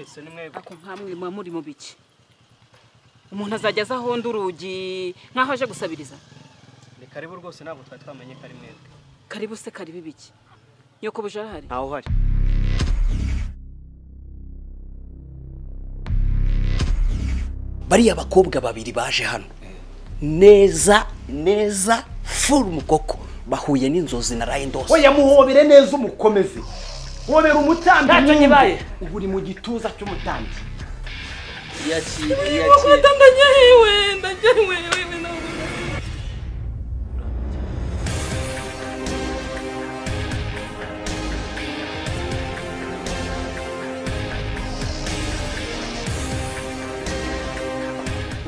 ese ni mwebwe ako nkamwe muba muri mu biki umuntu azajya aza ahonda urugi nk'aho aje gusabiriza ni karibu rwose ntabwo twari twamenye ko ari mwebwe karibu se karibu ibiki nyoko buje arahari ntawe uhari bariya bakobwa babiri baje hano neza neza furu umukoko bahuye n'inzozi na rayindose oya muhobere neza umukomeze hobera umutambyi Ntacyo mwumve. nyibaye. ubu uri mu gituza cy'umutambyi yakire yakire ndajyahiwe ndajyahiwe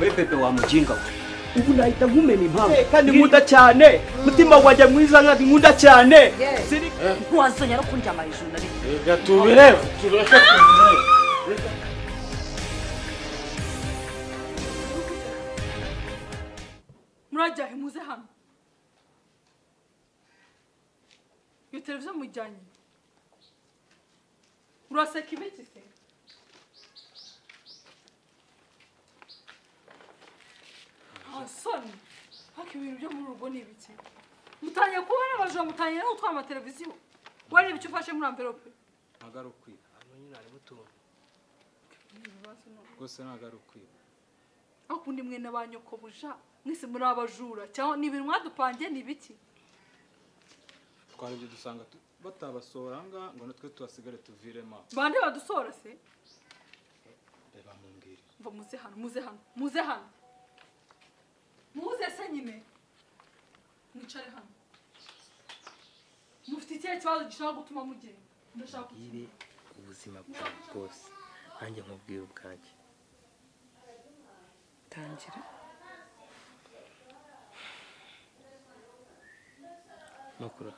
we pepe wa mujinga we ubu nahita nkumena impamvu kandi nkunda cyane mutima wanjye mwiza nkandi nkunda cyane ntiwazongera no kundyama hejuru na rimwe Reka tubirebe, tureke tubirebe. murajyahe muze hano iyo televiziyo mujyanye uraseka ibiki se hasoni haka ibintu byo muri urwo ni ibiki mutangiye kuba n'abajura mutangiye no gutwara amateleviziyo wareba icyo ufashe muri amverope Ntabwo ari ukwiba, ibibazo ni uko. rwose ntabwo ari ukwiba. ariko undi mwene ba nyokobuja mwese muri abajura cyangwa ni ibintu mwadupangiye ni ibiki Twari ibyo dusanga tu- batabasohora aha ngaha ngo natwe tuhasigare tuviremo aho. bande badusora se Reba mumbwire. Mva muze hano muze hano muze hano muze se nyine mwicare hano mufite ikihe kibazo gishobora gutuma mugenda ndashaka iri ubuzima bwawe bwose nanjye nkubwira ubwanjye tangira mukura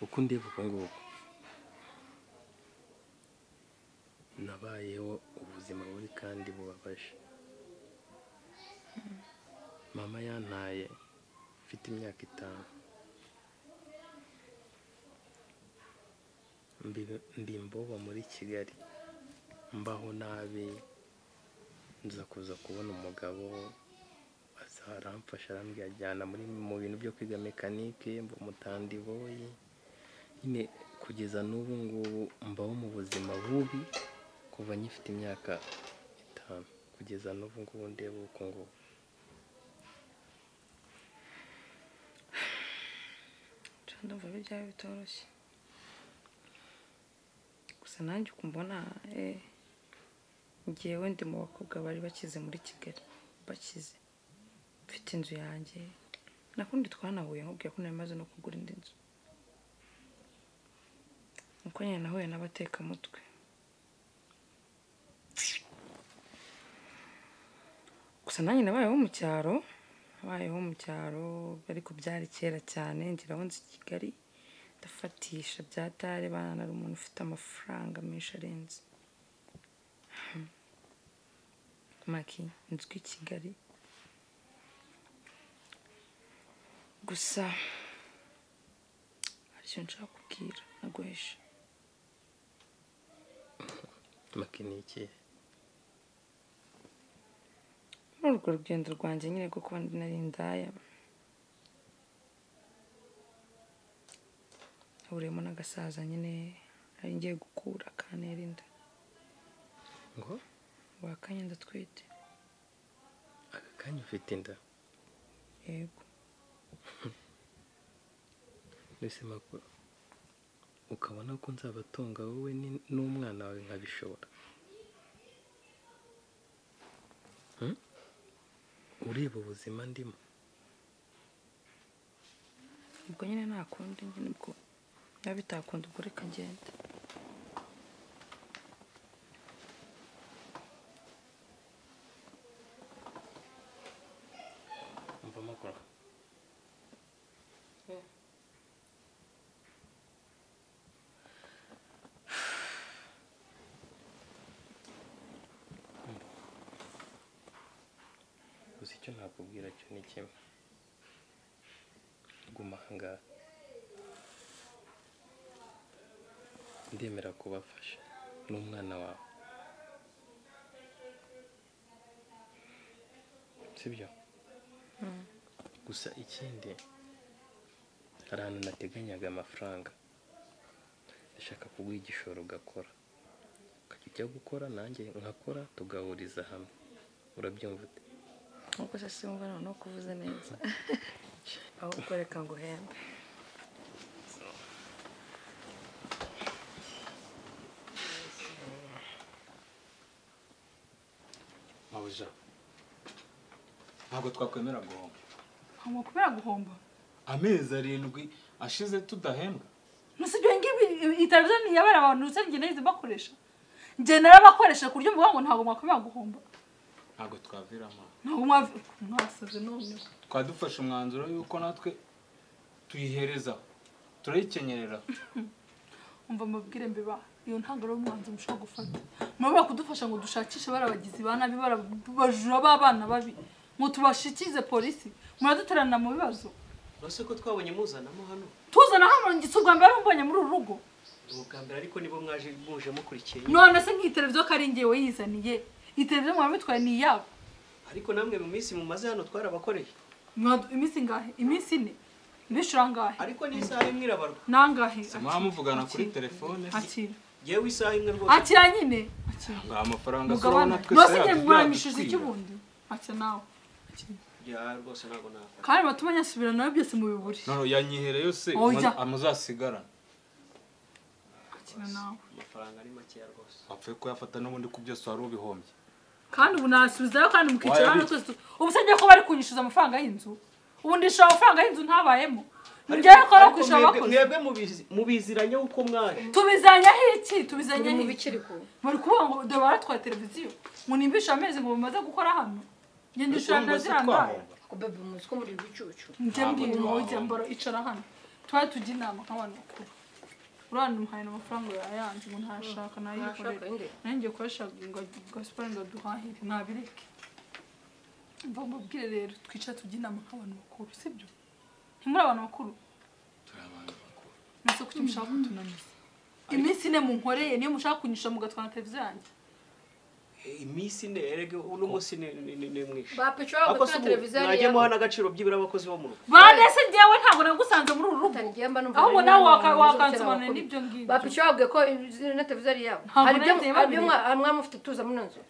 uko ndeba uku nguku nabayeho ubuzima bubi kandi bubabaje mama yantaye mfite imyaka itanu Mbi- mbimboba muri kigali mbaho nabi nza kuza kubona umugabo aza aramfasha arambwira ajyana muri mu bintu byo kwiga mekanike mba umutandiboyi nyine kugeza n'ubu ngubu mbaho mu buzima bubi kuva nyifite imyaka itanu kugeza n'ubu ngubu ndeba uko ngubu Nca ndumva ari ibyawe bitoroshye gusa nanjye ukumbona eh ngiye wenda mu bakobwa bari bakize muri kigali bakize mfite inzu yanjye nakundi twanahuye nkubwira ko nari maze no kugura indi nzu nuko nyine nahuye n'abatekamutwe gusa nanjye nabayeho mu cyaro nabayeho mu cyaro ariko byari kera cyane ngira aho nzi i kigali ndafatisha bya tare bana ari umuntu ufite amafaranga menshi arenze maki nzwi i kigali gusa hari icyo nshaka kubwira naguhisha makiniki muri urwo rugendo rwanjye nyine rwo kuba nari indaya hahuriyemo n'agasaza nyine nari ngiye gukura kantera inda ngo wakanye ndatwite aka kanya ufite inda yego mbese makuru ukabona ko nzabatunga wowe ni- n'umwana wawe nkabishobora Hmm? ureba ubuzima ndimo ubwo nyine ntakundi nyine ubwo niba bitakunda ubwo reka ngende umva makuru gusa icyo nakubwira cyo ni kimwe guma ahangaha ndemera kubafasha n'umwana wawe sibyo gusa ikindi hari ahantu nateganyaga amafaranga ndashaka kuguha igishoro ugakora ukajya ujya gukora nanjye nkakora tugahuriza hamwe urabyumva ute nkuko se simba noneho kuvuze neza ahubwo reka nguhembe mabuja ntabwo twakwemera guhomba ntabwo kubera guhomba amezi arindwi ashize tudahembwa gusa ibyo ngibi iyi televiziyo ni iyabera abantu ndetse njye nahize mbakoresha njye narabakoresha ku buryo mvuga ngo ntabwo mwakwemera guhomba ntabwo twaviramo ntabwo mwavi mwasabye noneho twadufashe umwanzuro yuko natwe tuyihereza turayikenyerera umva mubwire mbeba iyo ntabwo ari umwanzuro mushobora gufata murabura kudufasha ngo dushakishe barabagizi ba nabi barabajura b'abana babi ngo tubashikirize polisi muraduterana mu bibazo uretse ko twabonye muzanamo hano tuzana hano ngo si ubwa mbere mbonye muri uru rugo ni ubwa mbere ariko nibo mwaje muje mukurikiye none se nk'iyi televiziyo ko ari ngewe yizaniye iyi televiziyo mwabitwaye ni iyabo ariko namwe mu minsi mumaze hano twarabakoreye Mwadu- iminsi ngahe iminsi ine ibishura ngahe ariko n'isaha imwe irabarwa nangahe mwaba muvugana kuri telefone akira yewe isaha imwe rwose akira nyine akira nta amafaranga turabona mugabane twese nose njye mwanyishije yadutwira. icy'ubundi akira nawe Akira. ya rwose ntabwo nakora kandi batuma nyasubira nawe byose mu biburi none yanyihere yose Oya. amuzasigarana akira nawe amafaranga ari makeya rwose wapfuye kuyafata n'ubundi ku byose wari ubihombye kandi ubu nasubizayo kandi mukicara hano Wayabitse. twese tu- ubu se ngiye ko bari kunyishyuza amafaranga y'inzu ubu ndishyura amafaranga y'inzu ntabayemo ngewe ko ari kwishyura mwebwe- abakozi mwebwe mubizi- mubiziranye uko mwaje tubizanyaho iki tubizanyaho mu iki bikiri ku bari kuvuga ngo dore baratwaye televiziyo ngo nimbishe amezi ngo bamaze gukora hano njye ndishura Urumva na se ziriya ndaya twahomba? bebe umunsi ko muri ibicucu njye mbwira Ntabwo ngo twahomba. ujya mbara icara hano twari tujya inama nk'abantu bakuru urabona umuhaye amafaranga yayanze ngo ntashaka nayikorera nanjye ngiye gukoresha gasipari ngo duhahire nabireke mva mubwire rero twicara tujya inama nk'abantu bakuru sibyo ntimuri abantu bakuru turi abantu bakuru nese kuki mushaka kutunaniza iminsi ine munkoreye niyo mushaka kunyishyura mugatwana televiziyo yanjye iminsi ine erege uno munsi ni ni- ni- ni mwinshi bapica ariko se bagakora ubu televiziyo mwajya muha n'agaciro byibura abakozi bo mu rugo bandese njyewe ntabwo nagusanze muri uru rugo ahubwo nawe waka- wakansobanurira n'ibyo ngibyo bapica babwiye ko na televiziyo ari yabo Ntabwo hari ibyo nagiye hari ibyo babireba. mwa- mwaba mufite tuza muri iyo nzu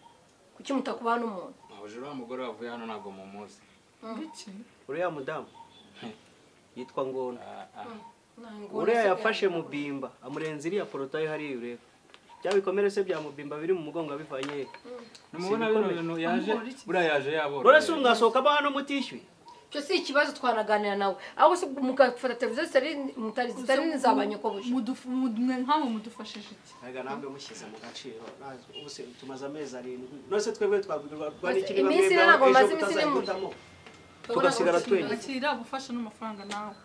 kuki mutakubaha n'umuntu ntabwo uriya mugore wavuye hano ntabwo mumuzi Biki? uriya mudamu yitwa ngona Ntabwo uriya nasigaye yafashe mu mu bimba amurenza iriya porotaye hariya ureba bya bikomere se bya mubimba biri mu mugongo abivanye he nimubona bino bintu yaje buriya yaje yabora none se mwasohokamo hano mutishyuye icyo si ikibazo twanaganira nawe ahubwo se mugafata televiziyo zitari mutari zitari nizabanyoko buja Mudufu- mudu- mwe nkamwe mudufashije iki Erega namwe mushyize mu gaciro Nazi- ubu se tumaze amezi arindwi none se twebwe twabwirwa rwa Bose n'iki niba iminsi mwebwe ntabwo ejo maze iminsi ine mu- mutazayihitamo tugasigara twenyine akira gufasha n'amafaranga nawe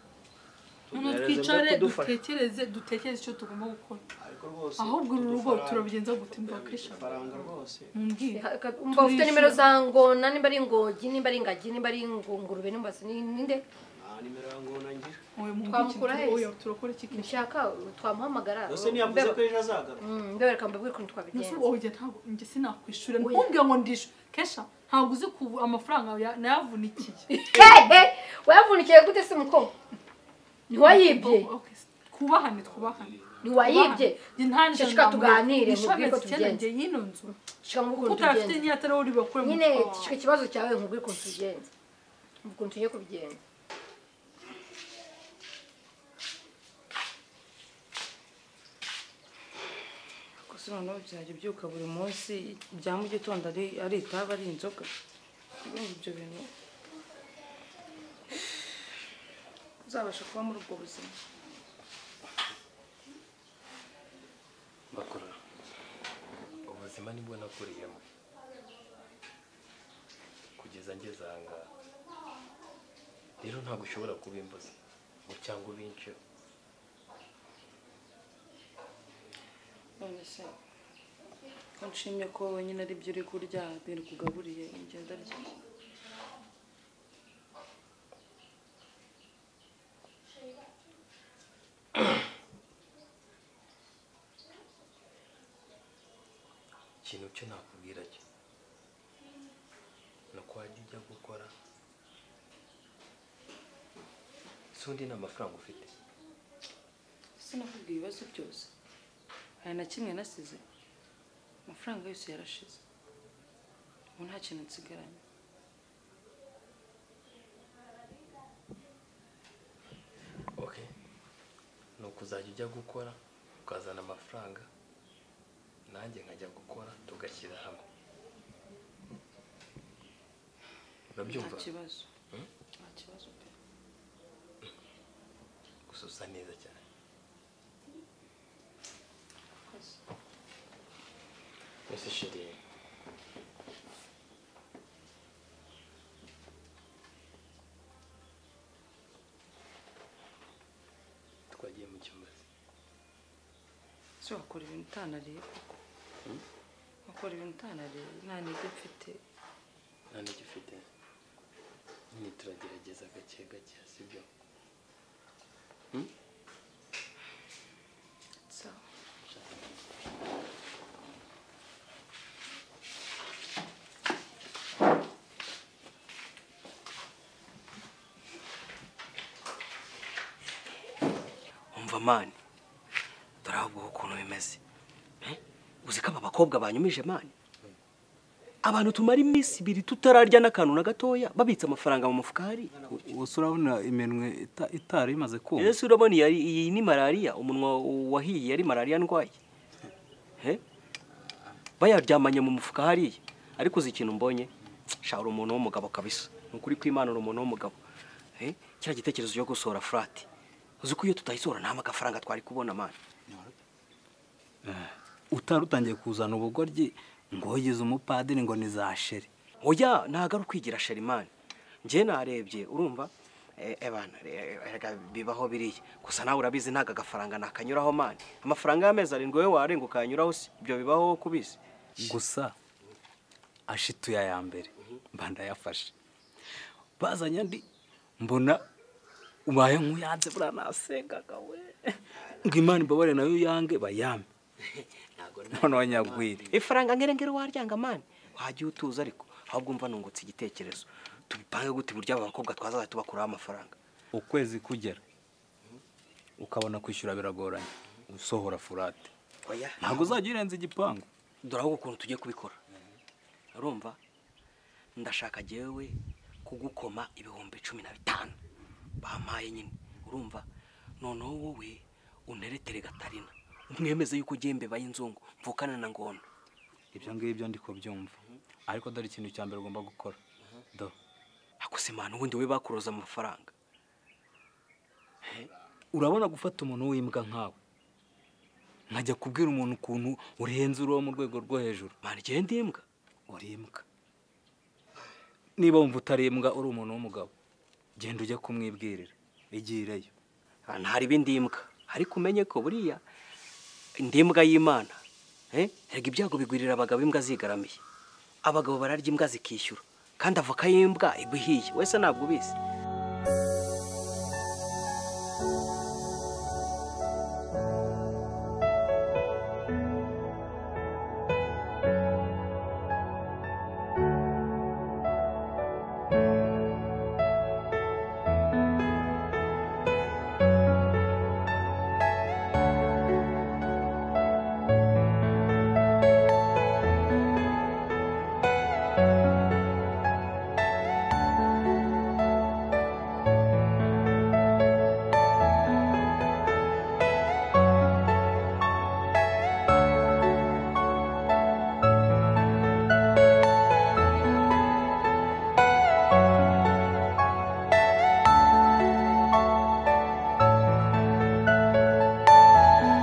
none Tugerageze twicare kudufasha. dutekereze dutekereze icyo tugomba gukora ariko rwose ahubwo uru rugo udufaranga- turabigenza gute mbakwishyura udufaranga rwose mumbwire umva ufite nimero za ngona nimba ari ingogi nimba ari ingagi nimba ari ingungurube nimba si ni- ninde nta nimero ya ngona ngira wowe Twamukura mumbwire heza. oya turakora iki kintu nshaka twamuhamagara yose ntiyavuze ko ejo azagaruka Mm, mbeba reka mbabwire ukuntu nase twabigenza oya ntabwo njye sinakwishura ntumbwire ngo ndishyure kesha ntabwo uzi ku amafaranga ya- nayavunikiye hehe wayavunikiye gute se mukobwa ntiwayibye Okay, twubahane twubahane ntiwayibye njye Shishika tuganire, mubwire uko ishamezi icyenda tubigenza. njye y'ino nzu shika mubwire kuko ukuntu utafite tubigenza n'iya tarawe uri bakure mu nyine mufuka wawe. shika ikibazo cyawe nkubwire ukuntu tubigenza mubwire ukuntu tugiye kubigenza gusa noneho byajya ubyuka buri munsi ibya mu gitondo ari ari itabi ari inzoga Urumva ibyo bintu uzabasha kuba muri ubwo buzima bakora ubuzima nibwo nakuriyemo kugeza ngeze ahangaha rero ntabwo ushobora kubimbuza ngo cyangwa ubinceho none se ko nshimye ko wowe nyine ari byo uri kurya biri kugaburiye ingenda rye ikintu cyo nakubwira cyo ni uko wajya ujya gukora si undi nta mafaranga ufite sinakubwiye ibibazo byose hari na kimwe nasize amafaranga yose yarashize ubu nta kintu nsigaranye ok ni ukuzajya ujya gukora ukazana amafaranga nanjye nkajya gukora tugashyira hamwe nta urabyumva kibazo Hmm? nta kibazo pe gusa usa neza cyane Murakoze. mbese shiri twagiye mu cyumba se. ese wakora ibintu utanareba wakora ibintu utanareba nta ntege mfite nta n'icyo ufite nyine turagerageza gake gake sibyo sawa umva mani turahaguha ukuntu bimeze Eh? uzi ko aba bakobwa banyumije mani abantu tumara iminsi ibiri tutararya n'akantu na gatoya babitse amafaranga mu mufuka hari gusa urabona iminwe ita- itari imaze kuma ese urabona iyi ari- iyi ni malariya umunwa wahiye yari malariya ndwaye Eh? bayaryamanye mu mufuka hariya ariko uzi ikintu mbonye shahara umuntu w'umugabo kabisa ni ukuri kw'imanura umuntu w'umugabo Eh? kiriya gitekerezo cyo gusohora furati uzi ko iyo tutayisohora nta magafaranga twari kubona mani utari utangiye kuzana ubugoryi ngo wogize umupadiri ngo ni za sheri oya ntago ari ukwigira sharimani njye narebye urumva Eh, ebana re- erega bibaho biriya gusa nawe urabizi ntago agafaranga nakanyuraho mani amafaranga y'amezi arindwi wowe warenga ukayanyuraho se ibyo bibaho wowe kubizi gusa ashituye aya mbere mba ndayafashe bazanye andi mbona ubaye nk'uyanze buriya nasengaga we ngo imana imbabare nayo yange bayame noneho nyagwire ifaranga ngere ngere waryanga mani wajya utuza ariko ahubwo mva nungutse igitekerezo tubipange gute buryo aba bakobwa twazajya tubakuraho amafaranga ukwezi kugera ukabona kwishyura biragoranye usohora furate oya ntabwo uzajya urenza igipangu dore ahubwo ukuntu tugiye kubikora urumva ndashaka jyewe kugukoma ibihumbi cumi na bitanu bampaye nyine urumva noneho wowe unteretere gatarina umwemeze yuko ugiye imbeba y'inzungu mvukana na ngondo ibyo ngibyo ndi kubyumva ariko dore ikintu cya mbere ugomba gukora do akusimana ubundi we bakuroza amafaranga urabona gufata umuntu w'imbwa nkawe nkajya kubwira umuntu ukuntu urenze uriho mu rwego rwo hejuru mani igihe ndi imbwa uri imbwa niba wumva utari imbwa uri umuntu w'umugabo genda ujye kumwibwirira igireyo Ah, ntari ibindi mbwa ariko umenye ko buriya ndi imbwa y'imana Eh, erega ibyago bigwirira abagabo imbwa zigaramiye abagabo bararya imbwa zikishyura kandi avoka y'imbwa iba ihiye wese ntabwo ubizi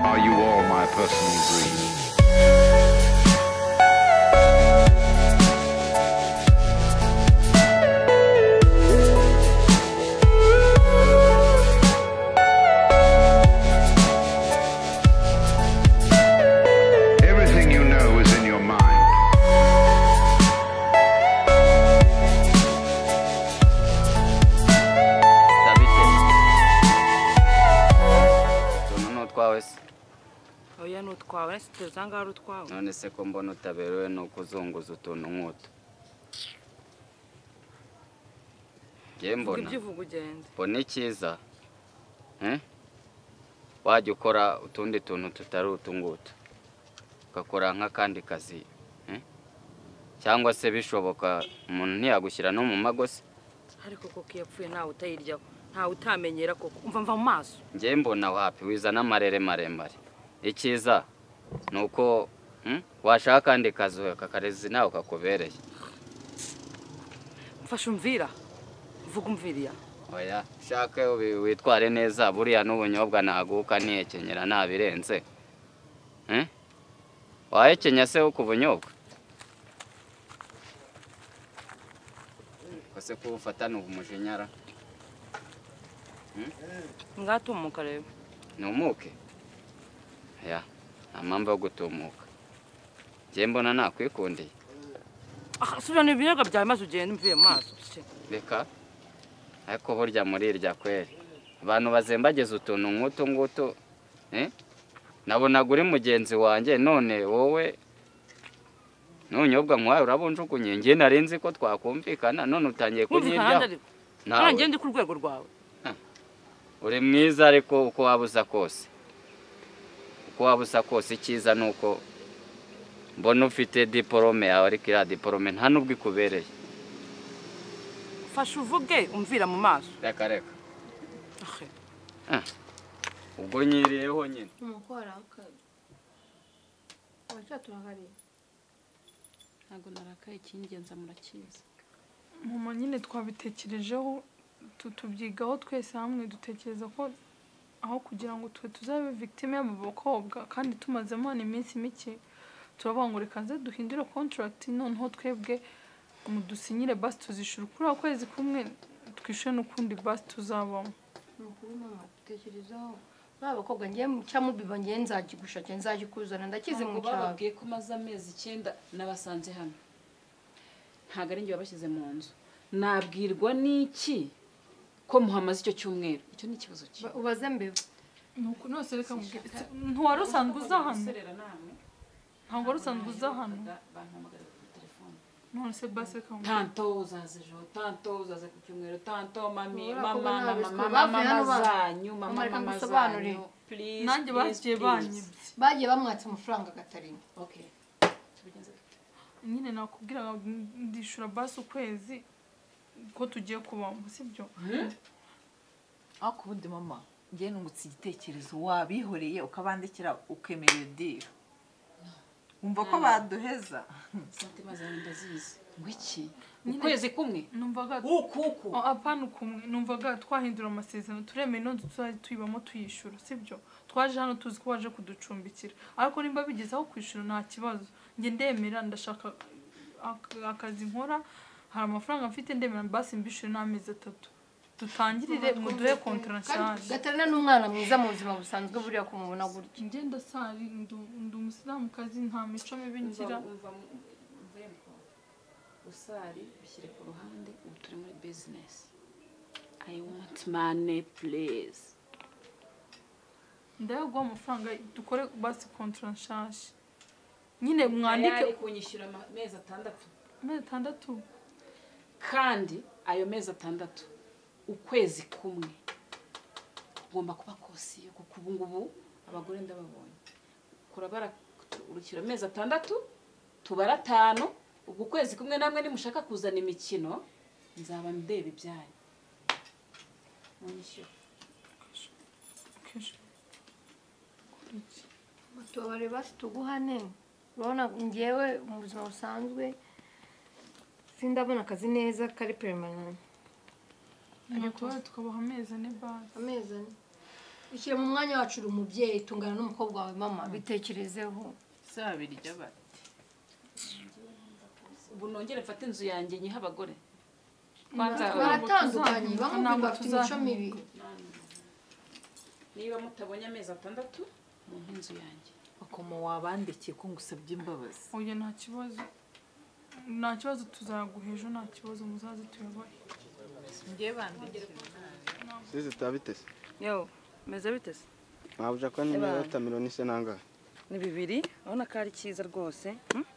Are you all my personal dream? Everything you know is in your mind. noneho twawe se oya ni utwawe uretse tuzi aha ngaha ari utwawe none se ko mbona utaberewe ni uko uzunguza utuntu nk'utu njye Vuga mbona ibyo uvuga ugende mbona icyiza eh? wajya ukora utundi tuntu tutari utu ngutu ugakora nk'akandi kazi eh? cyangwa se bishoboka umuntu ntiyagushyira no mu magosi ariko koko iyo apfuye ntawe utayiryaho ntawe utamenyera koko umva mva mu maso njye mbona wapi wizana amarere maremare icyiza ni uko hmm, washaka akandi kazi kakarezi nawe kakubereye mfashe umvira vuga umviriya oya shaka wi- witware neza buriya n'ubunyobwa naguka nihekenyera nabirenze Eh? wahekenya se wo ku bunyobwa kose kubufatana ubumujinyara ngatumuka rero ntumuke ya nta mpamvu yo gutumuka njye mbona nakwikundiye subirana ibiribwa byawe maze ugende umvuye mu maso reka ariko burya muri irya kweri abantu bazembagiza utuntu nk'utu ngutu eh? nabonaga uri mugenzi wanjye none wowe nunyobwa nk'uwawe urabunjugunye njye nari nzi ko twakumvikana none utangiye nkumvikana kunyiryaho nandi Nawe. nawe ngende ku rwego rwawe uri mwiza ariko uko waba usa kose uko waba usa kose icyiza ni uko mbona ufite diporome yawe ariko iriya diporome nta n'ubwo ikubereye fashe uvuge umvira mu maso reka reka Ahe. Ah, ubwo nyiriyeho nyine umukora uracyaturakariye ntabwo narakaye icy'ingenzi murakizi mama nyine twabitekerejeho tu- tubyigaho twese hamwe dutekereza ko aho kugira ngo twe tuzabe victime y'abo bakobwa kandi tumazemo hano iminsi mike turavuga ngo reka nze duhindure contract noneho twebwe mudusinyire basi tuzishyura kuri ako kwezi kumwe twishyure n'ukundi basi tuzabamo ni ukuri mama dutekerezaho nta bakobwa ngiye mu cyangwa mubiba ngiye nzakigushake nzakikuzana ndakize mu ntabwo cyaro bababwiye ko maze amezi icyenda nabasanze hano ntabwo ari njye wabashyize mu nzu nabwirwa n'iki ko muhamaze icyo cyumweru icyo ni ikibazo cyiza ubaze mbeba nuko nose reka mubwire ntiwari usanzwe uza hano ntabwo wari usanzwe uza hano bampamagara kuri telefone none se basi reka mubwire tanto uzaze ejo tanto uzaze ku cyumweru tanto mami Ura, mama kuba mama nabiswe. mama Bavuye mama hano ba- zanyu mama Mama, reka mama ngusobanurire. zanyu please Nanjye bagiye banyibye. bagiye bamwatsa amafaranga gatarina okay tubigenze gute? nyine nakubwira ngo ndishyura basi ukwezi ko tugiye kubamo sibyo ariko ubundi mama njye nungutse igitekerezo wabihoreye ukabandikira ukemera iyo diri wumva ko baduheza santima zawe ndazizi ngo iki ukwezi kumwe numvaga ukuku apana ukumwe numvaga twahindura amasezerano turemeye ino nzu tuzajya tuyibamo tuyishyura sibyo twaje hano tuzi ko waje kuducumbikira ariko nimba bigeze aho kwishyura nta kibazo njye ndemera ndashaka ak- akazi nkora hari amafaranga mfite ndemera basi mbishyure n'amezi atatu dutangirire muduhe kontarashanje gatarina ni umwana mwiza mu buzima busanzwe buriya kumubona gutya ngenda sari ndi umusilamukazi nta mico mibi ngira usari bishyire ku ruhande ubu turi muri bizinesi i want money please ndayo guha amafaranga dukore basi kontarashanje nyine mwandike Tayari kunyishyura amezi atandatu amezi atandatu kandi ayo mezi atandatu ukwezi kumwe ugomba kuba kosiyo kuko ubu ngubu abagore ndababonye kurabara urukira amezi atandatu tubara atanu ubwo ukwezi kumwe namwe nimushaka kuzana imikino nzaba ndeba ibyanyu munyishyura tubabare basi tuguhane urabona ngewe mu buzima busanzwe sindabona akazi neza kari peremana ariko tukabaha amezi ane basi amezi ane ishyira mu mwanya wacu uri umubyeyi tungana n'umukobwa wawe mama bitekerezeho zabirya bati ubu nongere mfate inzu yanjye nyihe abagore baratandukanye bamwe Ntabwo bafite imico tuzahinduka. mibi niba mutabonye amezi atandatu mu nzu yanjye bakoma wabandikiye ko ngusabye imbabazi oya nta kibazo nta kibazo tuzayaguha ejo nta kibazo muzaze tuyabahe njye bandikiye sizi tutabiteze yo meze bite se mwabuje ko nimero ya miliyoni se nangahe ni bibiri urabona ko ari cyiza rwose hmm?